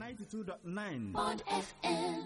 92.9 Bond FM.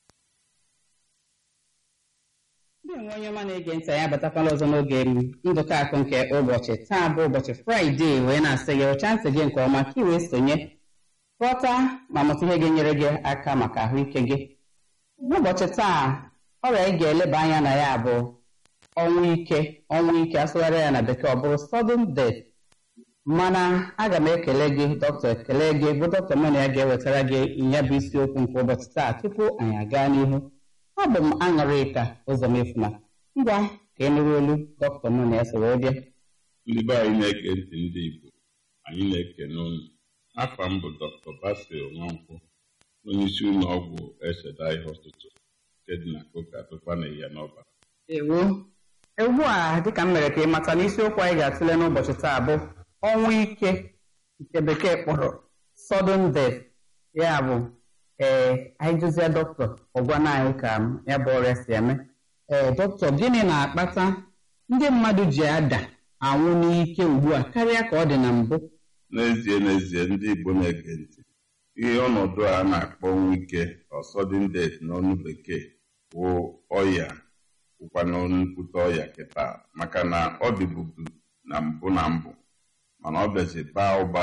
ndị nwe onye ọma na-ege ntị anyị abatakwala ọzọ n'oge m ndụkọ akụ nke ụbọchị taa bụ ụbọchị fraịde wee na-asị gị ụcha ntị gị nke ọma ka ị wee sonye ghọta ma mụta ihe ga-enyere gị aka maka ahụike gị n'ụbọchị taa ọrịa anyị ga-eleba anya na ya bụ ọnwụ ike ọnwụ ike asụgharị ya na bekee ọ bụrụ sudden death mana aga m ekele gị dọkịta ekele gị bụ dọkịta mụ na ya ga-ewetara gị ya bụ isiokwu nke ụbọchị taa tupu anyị aga n'ihu abụ m aṅụrịka ụzọmefuna ngwa ka ị nụrụ olu dọkịta mụ na ya so wee bịa ndị be anyị na-ege ntị ndị Igbo anyị na-ekene unu afọ m bụ Dr. Basil Nwankwọ onyeisi ụlọ ọgwụ Eshedai Hospital nke dị na Koka Tụkwa na Iyanọba ewo ugbu a dịka m mere ka ị mata n'isiokwu anyị ga-atụle n'ụbọchị taa bụ ọnwụ ike nke bekee kpọrọ sudden death ya bụ ee anyị jụzie dọkịta ọgwana anyị ka ya bụ ọrịa si eme ee dọkịta gịnị na-akpata ndị mmadụ ji ada anwụ n'ike ugbu a karịa ka ọ dị na mbụ n'ezie n'ezie ndị Igbo na-ege ntị ihe ọnọdụ a na-akpọ ọnwụ ike or sudden death n'ọnụ bekee bụ ọya bụkwa nnukwute ọya kịta maka na ọ dịbubu na mbụ na mbụ mana ọ bịazi baa ụba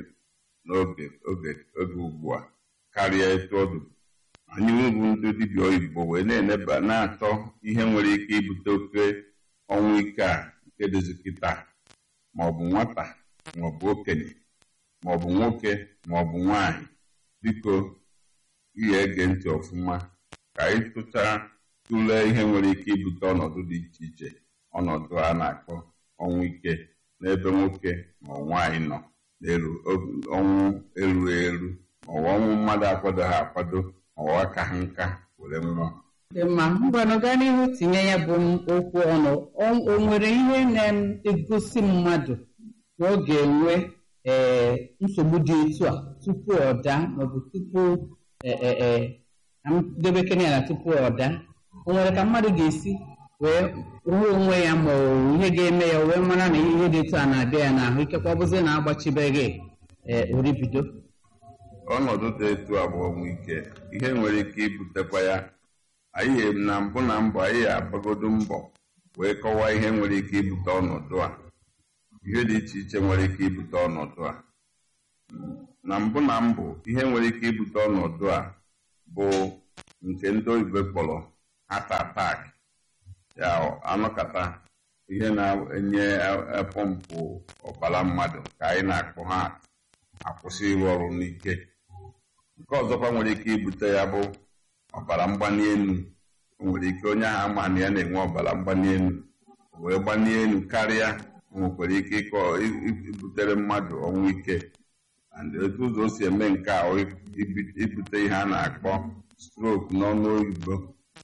n'oge oge oge ugbu a karịa etu ọ dịbu anyị bụ ndị dibịa oyibo wee na-eneba na-achọ ihe nwere ike ibute oke ọnwụ ike a nke dịzi kịta maọbụ nwata maọbụ okenye maọbụ nwoke maọbụ nwanyị biko ihe ege ntị ọfụma ka anyị tụchaa tụlee ihe nwere ike ibute ọnọdụ dị iche iche ọnọdụ a na-akpọ ọnwụ ike n'ebe nwoke ma nwaanyị nọ n'elu ọnwụ erughị eru maọbụ ọnwụ mmadụ akwadoghị akwado maọbụ aka ha nka were nwụọ dị mma ngwanụ gaa n'ihu tinye ya bụ okwu ọnụ O- o nwere ihe na-egosi mmadụ na ọ ga-enwe ee nsogbu dị etu a tupu ọ daa maọbụ tupu ee ee ee ka m debekene ya na tupu ọ daa o nwere ka mmadụ ga-esi wee ruo onwe ya ma ọ bụ ihe ga-eme ya o wee mara na ihe dị etu a na-abịa ya n'ahụ ikekwe ọ bụzi na agbachibeghị ee oribido ọnọdụ dị etu a bụ ọnwụ ike ihe nwere ike ibutekwa ya anyị na mbụ na mbụ anyị agbagodo mbọ wee kọwaa ihe nwere ike ibute ọnọdụ a ihe dị iche iche nwere ike ibute ọnọdụ a na mbụ na mbụ ihe nwere ike ibute ọnọdụ a bụ nke ndị oyibo kpọrọ heart attack ya anọkata ihe na-enye pọmpụ ọbara mmadụ ka anyị na-akpọ heart akwụsị ịrụ ọrụ n'ike nke ọzọkwa nwere ike ibute ya bụ ọbara mgbali elu o nwere ike onye ahụ ama na ya na-enwe ọbara mgbali elu o wee gbanie elu karịa o nwekwara ike ịkọ ibutere mmadụ ọnwụ ike and etu ụzọ o si eme nke a ibi- ibute ihe a na-akpọ stroke n'ọnụ oyibo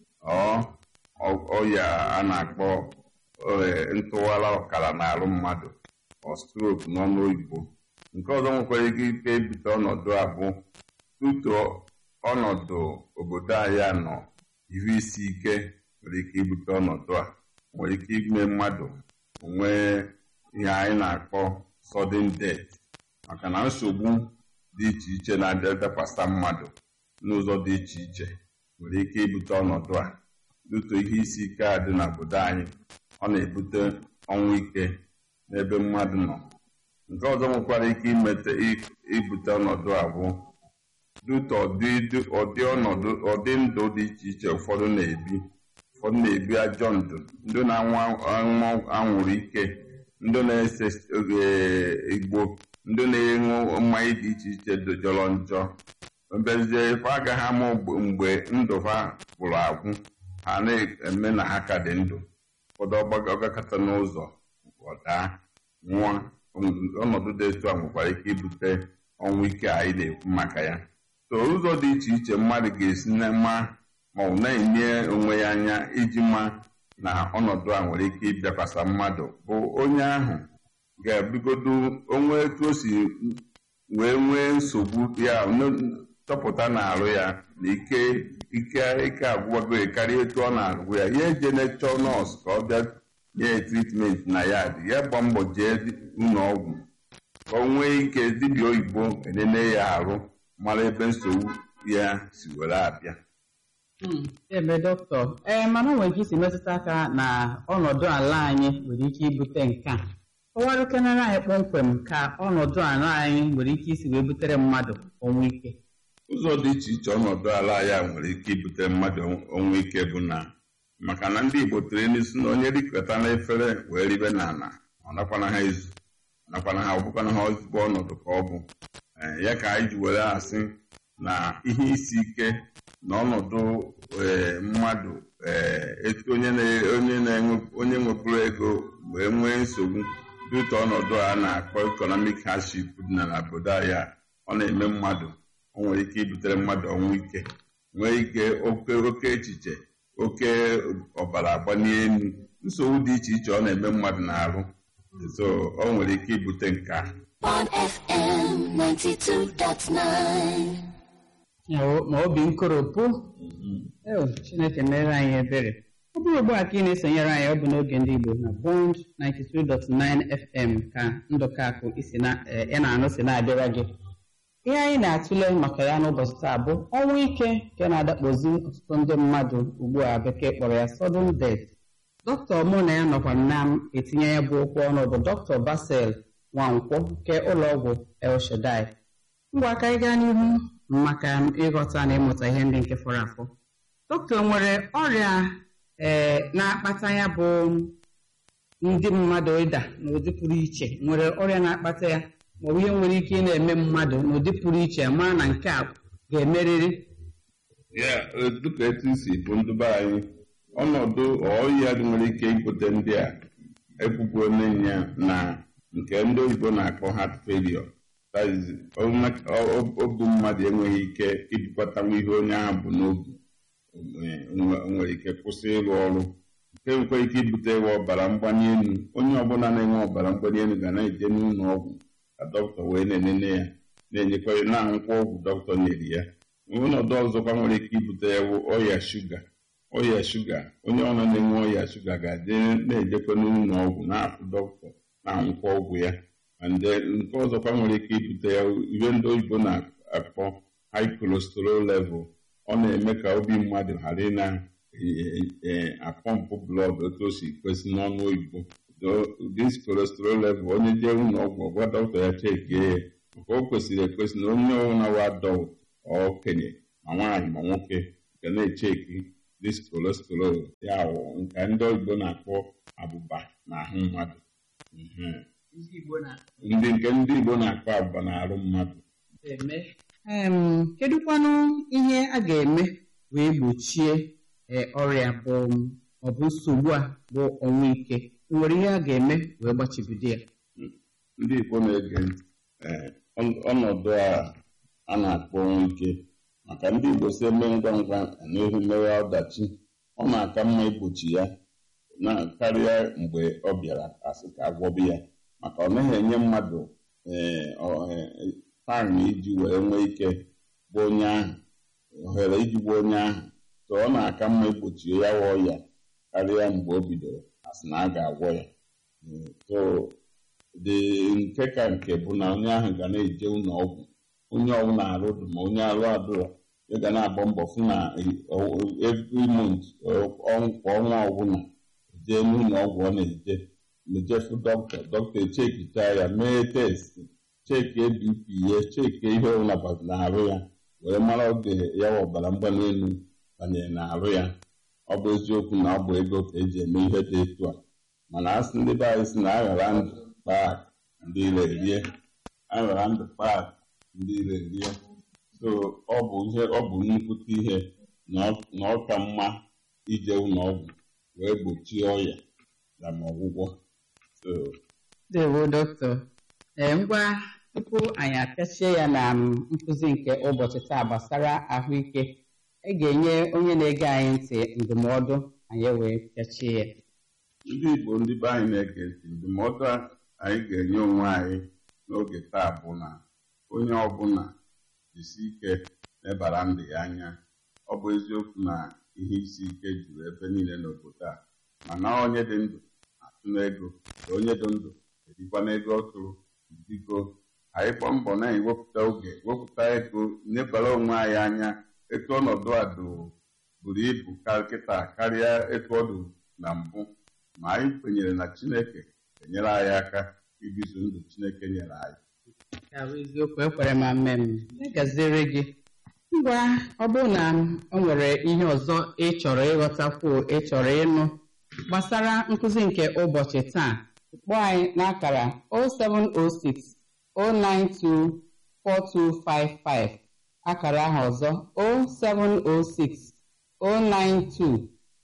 ọ ọya a na-akpọ eh, ntụwara ọkara n'arụ mmadụ ọ stroke n'ọnụ oyibo nke ọzọ nwekwara ike ike ibute ọnọdụ a bụ tutu ọnọdụ obodo anyị a nọ ihu isi ike nwere ike ibute ọnọdụ a nwere ike ime mmadụ nwee ihe anyị na-akpọ sudden death maka na nsogbu dị iche iche na-adakwasa mmadụ n'ụzọ dị iche iche nwere ike ibute ọnọdụ a dutu ihe isi ike a dị n'obodo anyị ọ na-ebute ọnwụ ike n'ebe mmadụ nọ nke ọzọ nwekwara ike imete ibute ọnọdụ a bụ dutu ọdị ụdị ọnọdụ ụdị ndụ dị iche iche ụfọdụ na-ebi ụfọdụ na-ebi ajọ ndụ ndị na-anwụ anwụ anwụrụ ike ndị na-ese eh, igbo ndị na-enwu mmanya dị iche iche jọrọ njọ mbezie ife agaghị ama mgbe- mgbe ndụ ha gwụrụ agwụ ha na-eme na ha ka dị ndụ ụfọdụ ọgbaga- ọgakọta n'ụzọ ọ daa nwụọ ọnọdụ dị etu a nwekwara ike ibute ọnwụ ike anyị na-ekwu maka ya so ụzọ dị iche iche mmadụ ga-esi na ma ma ọ na-enye onwe ya anya iji ma na ọnọdụ a nwere ike ịbịakwasa mmadụ bụ onye ahụ ga-ebigodo onwe etu o si wee nwee nsogbu ya n- chọpụta na-arụ ya na ike ike ike agwụgwago ya karịa etu ọ na-agwụ ya ya eje nechọ nọọsụ ka ọ bịa nye ya tritmenti na ya dị ya gba mbọ jee ụlọ ọgwụ ka o nwee ike dibịa oyibo enene ya arụ mara ebe nsogbu ya si were abịa ebe dọkịta ee mana o nwere ike isi metụta aka na ọnọdụ ala anyị nwere ike ibute nke a kọwarụkenara anyị kpọmkwem ka ọnọdụ ala anyị nwere ike isi wee butere mmadụ ọnwụ ike ụzọ dị iche iche ọnọdụ ala ya nwere ike ibute mmadụ ọnwụ ike bụ na maka na ndị Igbo tiri n'isi na onye rikọta na efere wee ribe n'ala ọ nakwana ha ezu ọ nakwana ha ọbụkwana ha ezigbo ọnọdụ ka ọ bụ Ee, ya ka anyị ji were asị na ihe isi ike na ọnọdụ ee, mmadụ ee, etu onye na- onye na-enwe onye nwepụrụ ego wee nwee nsogbu dịka ọnọdụ a na-akpọ economic hardship dị na obodo anyị a, ọ na-eme mmadụ o nwere ike ibutere mmadụ ọnwụ ike nwee ike oke oke echiche oke ọbara agbanie elu nsogbu dị iche iche ọ na-eme mmadụ na-arụ so o nwere ike ibute nke a on FM 92.9. Ya o- ma obi nkoropụ Eo, chineke mere anyị ebere ọ bụrụ ugbu a ka ị na-esonyere anyị ọ bụ n'oge ndị igbo na bond 92.9 fm ka ndụkakụ isi na eh, ị na-anụ si na-abịara gị ihe anyị na-atụle maka ya n'ụbọchị taa bụ ọnwụ ike nke na-adakpozi ọtụtụ ndị mmadụ ugbu a bekee kpọrọ ya sudden death dọkịta mụ na ya nọkwa na m etinye ya bụ okwu ọnụ bụ dọkịta basel nwankwọ nke ụlọọgwụ el shaddai ngwa ka anyị gaa n'ihu maka ịghọta na ịmụta ihe ndị nke fọrọ afọ dọkịta nwere ọrịa ee na-akpata ya bụ ndị mmadụ ịda n'ụdị pụrụ iche nwere ọrịa na-akpata ya maọbụ ihe nwere ike ị na-eme mmadụ n'ụdị pụrụ iche mara na nke a ga-emerịrị ya dịka etu si bụ ndị be anyị ọnọdụ ọya dị nwere ike ibute ndị a ekwukwo ya na nke ndị oyibo na-akpọ heart failure That is, ọ- ọ- obi mmadụ enweghị ike ibukọtanwu ihe onye ahụ bụ n'obi Ee, o nwe- o nwere ike kwụsị ịrụ ọrụ nke nwekwa ike ibute ịwa ọbara mgbali elu onye ọbụla na-enwe ọbara mgbali elu ga na-eje n'ụlọ ọgwụ ka dọkịta wee na-enene ya na-enyekwa ya na-aṅụkwa ọgwụ dọkịta nyere ya ọnọdụ ọzọkwa nwere ike ibute ya bụ ọrịa shuga ọrịa shuga onye ọbụla na-enwe ọrịa shuga ga-adị na-ejekwa n'ụlọ ọgwụ na-afụ dọkịta na-aṅụkwa ọgwụ ya and then nke ọzọkwa nwere ike ibute ya ihe ndị oyibo na-akpọ high cholesterol level ọ na-eme ka obi mmadụ ghara ị na-apọmpụ blọd otu o si kwesị n'ọnụ oyibo dis cholesterol level onye jee ụlọ ọgwụ ọgwa dọkịta ya chekie ya maka o kwesịrị ekwesị na onye ọbụla wa adọlt okenye ma nwaanyị ma nwoke ga na-echeki dis cholesterol ya wụ nke ndị oyibo na-akpọ abụba n'ahụ mmadụ Mhm. ndị nke ndị igbo na-akpọ abụba n'arụ mmadụ eme em kedụkwanụ ihe a ga-eme wee gbochie eh, ọrịa bụ ọ bụ nsogbu a bụ ọnwụ ike nwere ihe a ga-eme wee gbachibido ya ndị igbo na-ege ntị ee, ọn- ọnọdụ a a na-akpọ ọnwụ ike maka ndị igbo si eme ngwa ngwa n'ihu mewe ọdachi ọ na-aka mma igbochi ya na karịa mgbe ọ bịara asị ka agwọbi ya maka ọ naghị enye mmadụ ee, ọ- ee, time iji wee nwee ike gbuo onye ahụ ohere iji gbuo onye ahụ so ọ na-aka mma igbochi ya wa ọya karịa mgbe o bidoro asị na a ga-agwọ ya Mm, so dị nke ka nke bụ na onye ahụ ga na-eje ụlọ ọgwụ onye ọbụla arụ dị ma onye arụ adụrọ ya ga na-agba mbọ fụ na every month ọ- ọ- kwa ọnwa ọbụla jee n'ụlọ ọgwụ ọ na-eje mejefu dọkịta dọkịta echekita ya mee test cheki bp ya cheki ihe ọbụla gbaziri n'arụ ya wee mara oge ya wa ọbara mgbali elu banyere n'arụ ya ọ bụ eziokwu na ọ bụ ego ka eji eme ihe dị etu a mana asị ndị be anyị si na aghara ndụ kpaa ndị ire rie aghara ndụ kpaa ndị ire rie so ọ bụ ihe ọ bụ nnukwute ihe na ọ- na ọ ka mma ije ụlọ ọgwụ wee gbochie ọya na ma ọgwụgwọ so ndewo dọkịta ee ngwa tupu anyị apịachie ya na m, nkụzi nke ụbọchị taa gbasara ahụike ị ga-enye onye na-ege anyị ntị ndụmọdụ anyị wee pịachie ya ndị igbo ndị be anyị na-ege ntị ndụmọdụ a anyị ga-enye onwe anyị n'oge taa bụ na onye ọbụla jisi ike lebara ndụ ya anya ọ bụ eziokwu na ihe isi ike juru ebe niile n'obodo a mana onye dị ndụ atụ n'ego na onye dị ndụ erikwa n'ego ọ tụrụ biko anyị kpọọ mbọ na-ewepụta oge wepụta ego nebara onwe anyị anya etu ọnọdụ a do- buru ibu ka kịta karịa etu ọ dị na mbụ ma anyị kwenyere na chineke enyere anyị aka ibizu ndụ chineke nyere anyị Ya bụ eziokwu ekwere ma mme m gaziere gị ngwa ọ bụrụ na o nwere ihe ọzọ ị chọrọ ịghọtakwu ị chọrọ ịnụ gbasara nkụzi nke ụbọchị taa kpọọ anyị n'akara 0706 092 4255 akara ahụ ọzọ 0706 092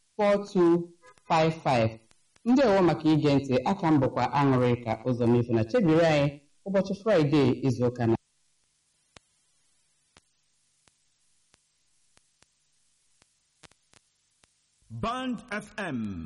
4255 ndị ọwụ maka ige ntị aka m bụkwa aṅụrị ka ụzọ mefu na chebiri anyị ụbọchị fraịde izuụka na Band FM